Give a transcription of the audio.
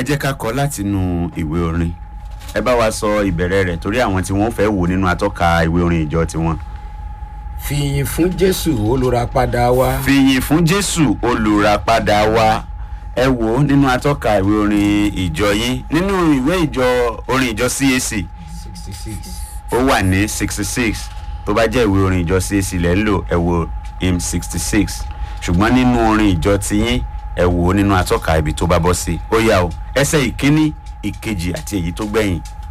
jẹ́ ká kọ látinú ìwé orin ẹ bá wa sọ ìbẹ̀rẹ̀ rẹ̀ torí àwọn tí wọ́n fẹ́ wò nínú atọ́ka ìwé orin ìjọ tiwọn. fìyìn fún jésù olùràpadà wa fìyìn fún jésù olùràpadà wa ẹ wò ó nínú atọ́ka ìwé orin ìjọ yín nínú ìwé ìjọ orin ìjọ cac sixty six ó wà ní sixty six tó bá jẹ́ ìwé orin ìjọ cac lẹ́ ń lò ẹ wo im sixty six ṣùgbọ́n nínú orin ìjọ tiyín ẹ wò ó nínú atọ́ka ibi tó bá bọ́ sí ó yá o ẹsẹ̀ ìkíní ìkejì àti èyí tó gbẹ̀yìn